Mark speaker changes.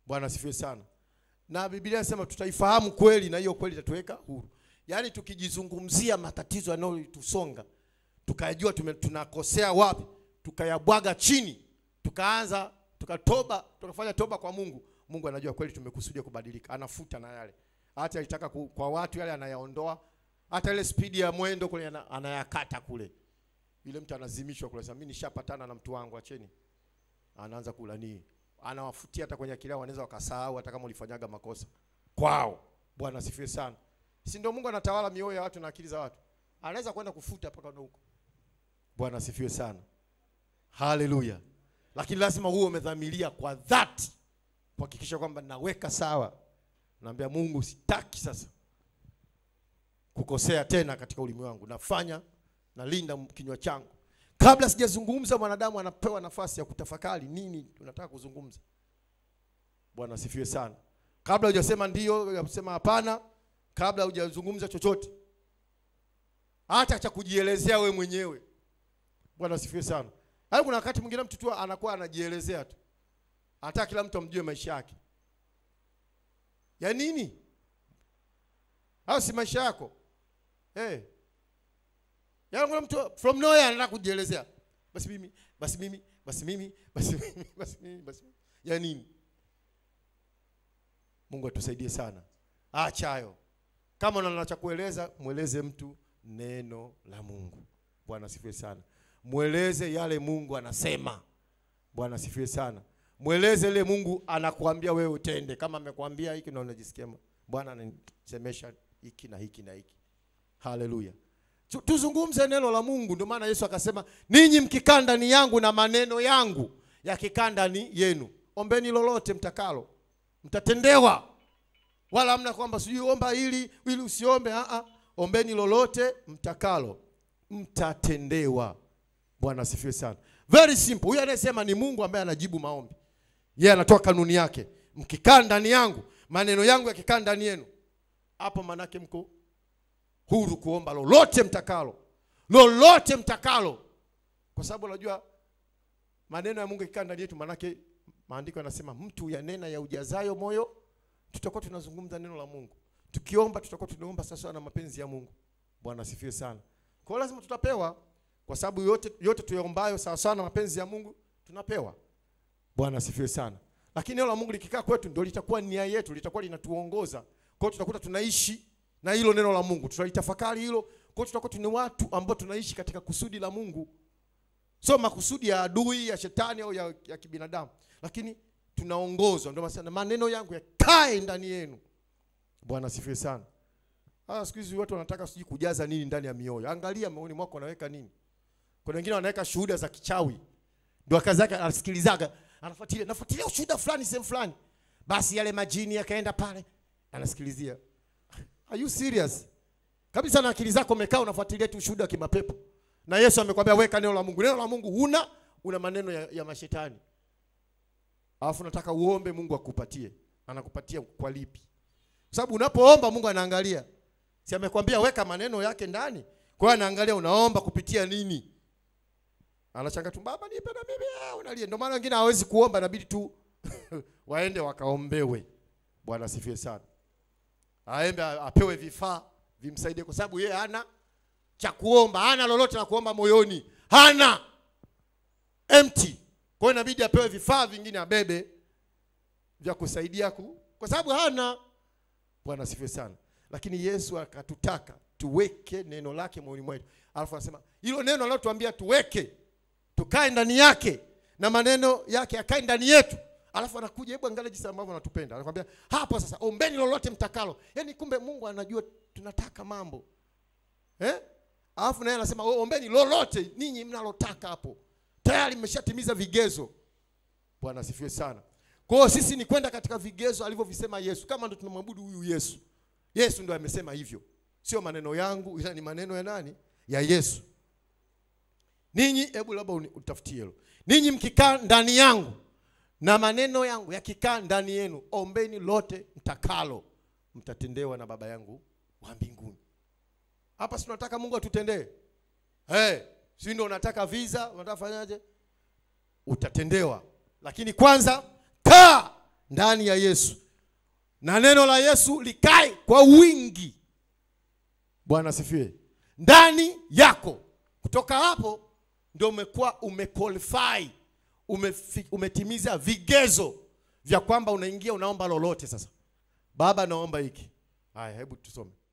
Speaker 1: Bwana asifiwe sana. Na Biblia inasema tutaifahamu kweli na hiyo kweli itatuweka huru. Yaani tukijizungumzia matatizo yanayotusonga, tukayajua tume- tunakosea wapi, tukayabwaga chini, tukaanza tukatoba, tukafanya toba kwa Mungu. Mungu anajua kweli tumekusudia kubadilika, anafuta na yale. Hata alitaka ku, kwa watu yale anayaondoa, hata ile spidi ya mwendo kule ana- anayakata kule. Yule mtu anazimishwa kule, sasa mimi nishapatana na mtu wangu, acheni. Anaanza kula nini? Anawafutia hata kwenye akili yao, wanaweza wakasahau hata kama ulifanyaga makosa kwao. Bwana asifiwe sana. Si ndio Mungu anatawala mioyo ya watu na akili za watu? Anaweza kwenda kufuta mpaka na huko. Bwana asifiwe sana. Haleluya. Lakini lazima uwe umedhamiria kwa dhati kuhakikisha kwamba naweka sawa. Naambia Mungu sitaki sasa kukosea tena katika ulimi wangu. Nafanya nalinda kinywa changu. Kabla sijazungumza, mwanadamu anapewa nafasi ya kutafakari nini tunataka kuzungumza. Bwana asifiwe sana. Kabla hujasema ndio, hujasema hapana, kabla hujazungumza chochote, hata cha kujielezea we mwenyewe. Bwana asifiwe sana. Hayo kuna wakati mwingine mtu tu anakuwa anajielezea tu, hata kila mtu amjue maisha yake ya nini. Hayo si maisha yako hey. Yaani kuna mtu from nowhere anataka kujielezea, basi mimi, basi mimi, basi mimi, basi mimi, basi mimi, basi mimi. Ya nini? Mungu atusaidie sana. Acha hayo. Kama una cha kueleza, mweleze mtu neno la Mungu. Bwana asifiwe sana. Mweleze yale Mungu anasema. Bwana asifiwe sana. Mweleze ile Mungu anakuambia wewe utende. Kama amekwambia hiki na unajisikia Bwana ananisemesha hiki na hiki na hiki. Haleluya. Tu- Tuzungumze neno la Mungu. Ndio maana Yesu akasema, ninyi mkikaa ndani yangu na maneno yangu yakikaa ndani yenu, ombeni lolote mtakalo, mtatendewa. Wala hamna kwamba sijui omba hili ili usiombe. A a, ombeni lolote mtakalo, mtatendewa. Bwana asifiwe sana. Very simple. Huyu anayesema ni Mungu ambaye anajibu maombi. Yeye anatoa kanuni yake, mkikaa ndani yangu, maneno yangu yakikaa ndani yenu, hapo manake mko huru kuomba lolote mtakalo, lolote mtakalo, kwa sababu unajua maneno ya Mungu yakikaa ndani yetu, manake maandiko yanasema mtu yanena ya ujazayo moyo. Tutakuwa tunazungumza neno la Mungu, tukiomba tutakuwa tunaomba sasa na mapenzi ya Mungu. Bwana asifiwe sana. Kwa hiyo lazima tutapewa, kwa sababu yote yote tuyaombayo sawa sawa na mapenzi ya Mungu tunapewa. Bwana asifiwe sana. Lakini neno la Mungu likikaa kwetu ndio litakuwa nia yetu, litakuwa linatuongoza. Kwa hiyo tutakuta tunaishi na hilo neno la Mungu, tutalitafakari hilo. Kwa hiyo tutakuwa ni watu ambao tunaishi katika kusudi la Mungu, sio makusudi ya adui ya shetani au ya, ya kibinadamu, lakini tunaongozwa. Ndio maana maneno yangu yakae ndani yenu. Bwana asifiwe sana. Ah, siku hizi watu wanataka sijui kujaza nini ndani ya mioyo. Angalia moyoni mwako unaweka nini. Kuna wengine wanaweka shuhuda za kichawi, ndio kazi yake, anasikilizaga, anafuatilia, nafuatilia ushuhuda fulani sehemu fulani, basi yale majini yakaenda pale, anasikilizia. Are you serious? Kabisa na akili zako umekaa unafuatilia tu ushuhuda wa kimapepo. Na Yesu amekwambia weka neno la Mungu. Neno la Mungu huna, una maneno ya, ya mashetani. Alafu nataka uombe Mungu akupatie. Anakupatia kwa lipi? Kwa sababu unapoomba Mungu anaangalia. Si amekwambia weka maneno yake ndani? Kwa hiyo anaangalia unaomba kupitia nini? Anachanga tu baba nipe na mimi ah, unalia. Ndio maana wengine hawezi kuomba inabidi tu waende wakaombewe. Bwana asifiwe sana. Aembe apewe vifaa vimsaidie kwa sababu yeye hana cha kuomba, hana lolote la kuomba moyoni. Hana. Empty. Kwa hiyo inabidi apewe vifaa vingine abebe vya kusaidia ku, kwa sababu hana. Bwana asifiwe sana. Lakini Yesu akatutaka tuweke neno lake moyoni mwetu. Alafu anasema hilo neno analotuambia tuweke, tukae ndani yake na maneno yake yakae ndani yetu. Alafu anakuja, hebu angalia jinsi ambavyo anatupenda. Anakuambia hapo sasa, ombeni lolote mtakalo. Yaani kumbe Mungu anajua tunataka mambo eh? Alafu naye anasema "Oh, ombeni lolote ninyi mnalotaka hapo, tayari mmeshatimiza vigezo. Bwana asifiwe sana. Kwa hiyo sisi ni kwenda katika vigezo alivyovisema Yesu, kama ndo tunamwabudu huyu Yesu. Yesu ndo amesema hivyo, sio maneno yangu, ila ni maneno ya nani? Ya Yesu. Ninyi, hebu labda uni- utafutie hilo. Ninyi mkikaa ndani yangu na maneno yangu yakikaa ndani yenu, ombeni lote mtakalo, mtatendewa na Baba yangu wa mbinguni. Hapa si tunataka Mungu atutendee hey, si ndio? Unataka visa, unataka fanyaje? Utatendewa, lakini kwanza kaa ndani ya Yesu na neno la Yesu likae kwa wingi. Bwana asifiwe. Ndani yako. Kutoka hapo ndio umekuwa umequalify, umefi, umetimiza vigezo vya kwamba unaingia unaomba lolote. Sasa Baba, naomba hiki. Haya, hebu tusome.